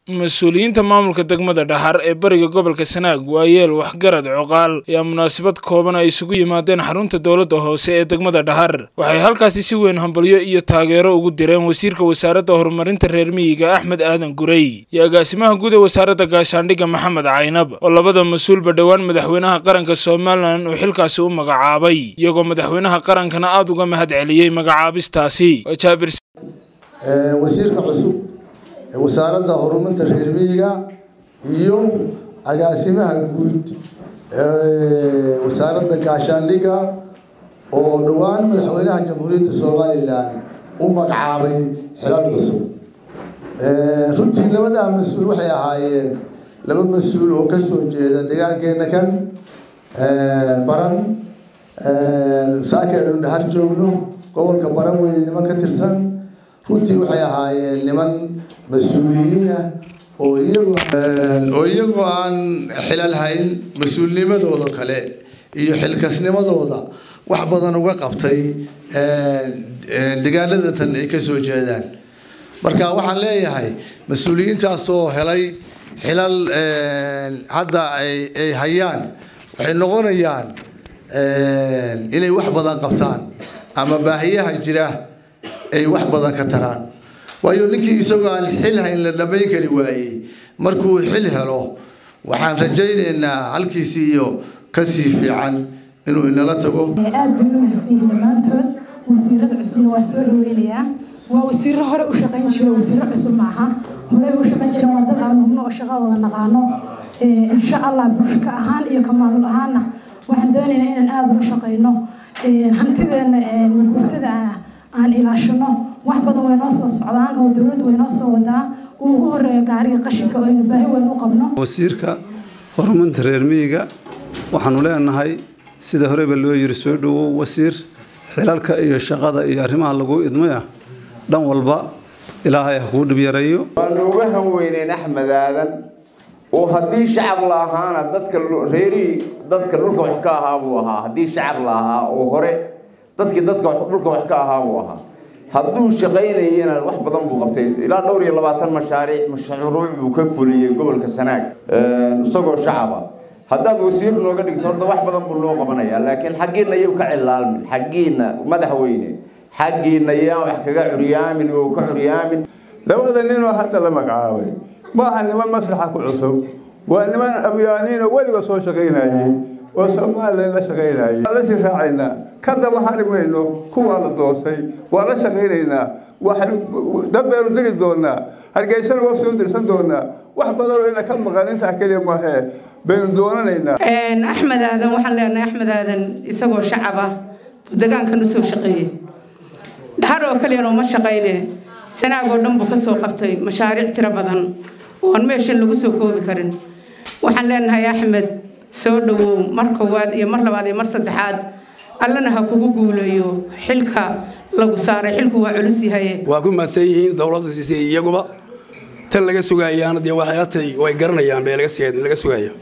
mas-uuliyiinta maamulka degmada dhaxar ee bariga gobolka sanaag waayeel waxgarad coqaal ayaa munaasabad kooban ay isugu yimaadeen xarunta dowladda hoose ee degmada dhaxar waxay halkaasi si weyn hambalyo iyo taageero ugu direen wasiirka wasaaradda horumarinta reer miyiga axmed aadan gurey iyo agaasimaha guud ee wasaaradda gaashaandhigga maxamed caynab oo labada mas-uulba dhowaan madaxweynaha qaranka somalilan uu xilkaasi u magacaabay iyagoo madaxweynaha qarankana aada uga mahad celiyey magacaabistaasi wasiirka cusub ee wasaaradda horumarinta reer miyiga iyo agaasimaha guud ee wasaaradda gaashaandhigga oo dhowaan madaxweynaha jamhuuriyadda somalilan u magacaabay xilal cusub runtii labadaa mas-uul waxay ahaayeen laba mas-uul oo kasoo jeeda deegaankeena kan baran saaka aynu dhahar joogno gobolka baran weeye niman ka tirsan runtii waxay ahaayeen niman mas-uuliyiinah oo iyagu oo iyagu aan xilal hayn mas-uulnimadooda kale iyo xilkasnimadooda wax badan uga qabtay degaanada tan ay kasoo jeedaan marka waxaan leeyahay mas-uuliyiintaasoo helay xilal hadda ay hayaan waxay noqonayaan inay wax badan qabtaan ama baahiyaha jira ay wax badan ka taraan waayo ninkii isagoo aan xil hayn la dhamayn kari waayey markuu xil helo waxaan rajaynaynaa halkiisii iyo kasii fiican inuu inala tago aad bay u mahadsan yihiin dhammaantood wasiirada cusubna waa soo dhaweynayaa waa wasiiro hore u shaqayn jira wasiiro cusub maaha horey u shaqayn jira waa dad aan hubno oo shaqadooda naqaano insha allah bulshaka ahaan iyo ka maamul ahaanna waxaan doonaynaa inaan aada ula shaqayno hantideena murgurtadaana aan ilaashano wax badan way noo soo socdaan oo dowladdu way noo soo wadaa uu ugu horeeyo gaariga qashinka oo aynu baahi weyn u qabno wasiirka horumarinta reer miyiga waxaanu leenahay sida horeba loo yiri soo dhowow wasiir xilalka iyo shaqada iyo arrimaha lagu idmaya dhan walba ilaahay ha kuu dhib yareeyo waanu uga hanweyneen axmed aadan oo haddii shacab la ahaana dadka reerihii dadka dhulka wax ka ahaa buu ahaa haddii shacab la ahaa oo hore dadkii dadka dhulka wax ka ahaa buu ahaa hadduu shaqaynayana wax badan buu qabtay ilaa dhowr iyo labaatan mashaariic mashruuc buu ka fuliyey gobolka sanaag isagoo shacaba haddaad wasiir nooga dhigto horta wax badan buu noo qabanayaa laakiin xaggiina yau ka cilaalmin xaggiina madaxweyne xaggiina yaan wax kaga curyaamin oo ka curyaamin labada ninoo hadda la magacaabay maaha niman maslaxa ku cusub waa niman abyaaniin oo weliga soo shaqaynayay oo somalilan la shaqaynayay waan la sii raacaynaa ka daba hari mayno kuwaa la doortay waan la shaqaynaynaa waxaynu dad baynu diri doonaa hargeysana wafti u dirsan doonaa wax badanoo ina ka maqan intaa keliya maahee baynu doonanaynaa axmed aadan waxaan leenahay axmed aadan isagoo shacab ah buu degaankan usoo shaqeeyey dhahar oo kaliyana uma shaqayne sanaag oo dhan buu ka soo qabtay mashaariic tiro badan oon meeshan lagu soo koobi karin waxaan leenahay axmed soo dhowow mar koowaad iyo mar labaad iyo mar saddexaad allana ha kugu guuleeyo xilka lagu saaray xilku waa culus yahay waa ku mahadsan yihiin dowladda siisay iyaguba tan laga sugayaana dee waxay atay way garanayaan bee laga sugaya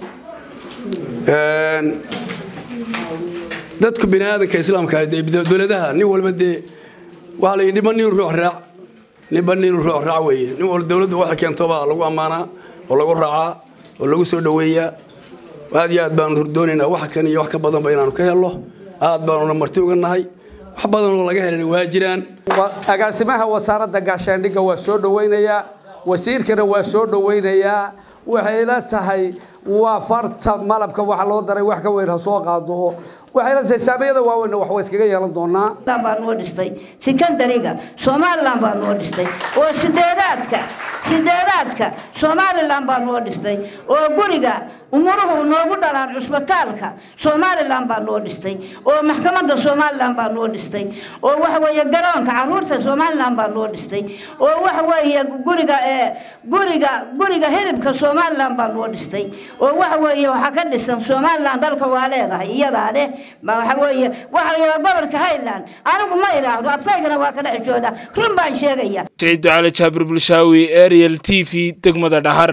dadku bini aadanka islaamka dee dowladaha nin walba dee waxaa la yidhi niba nin ruux raac ninba nin ruux raac weeye nin walba dowladdu waxay keentobaa lagu ammaanaa oo lagu raacaa oo lagu soo dhoweeyaa aad iyo aad baanu doonaynaa wax kan iyo wax ka badanba inaanu ka helno aad baanuna marti uga nahay wax badanoo laga helana waa jiraan agaasimaha wasaaradda gaashaandhigga waa soo dhoweynayaa wasiirkana waa soo dhoweynayaa waxay la tahay waa farta malabka waxa loo daray wax ka weyn ha soo qaado waxay la tahay saamiyada waaweyn wax way iskaga yeelan doonaa baa noo dhistay sikandariga somaliland baa noo dhistay oo sideedaadka sideedaadka somaliland baa noo dhistay oo guriga umuruhu noogu dhalaan cusbitaalka somaliland baa noo dhistay oo maxkamadda somaliland baa noo dhistay oo waxa weeye garoonka caruurta somaliland baa noo dhistay oo waxa weeye guriga ee guriga guriga hilibka somaliland baa noo dhistay oo waxa weeye waxaa ka dhisan somaliland dalka waa leedahay iyadaa leh waxa weeye waxa la yidhaha gobolka highland anigu ma idhaahdo adkaygana waa ka dhex jooda run baan sheegaya saciid cali jaabir bulshaawi ariel t v degmada dhahar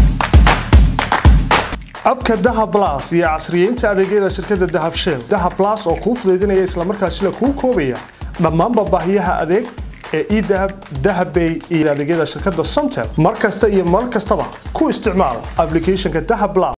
abka dahab blas iyo casriyeynta adeegyada shirkadda dahab shell dahab blas oo kuu fudaydinaya islamarkaasina kuu koobaya dhammaanba baahiyaha adeeg ee edahab dahabbay iyo adeegyada shirkadda somtel mar kasta iyo mar kastaba ku isticmaal applicationka dahab plus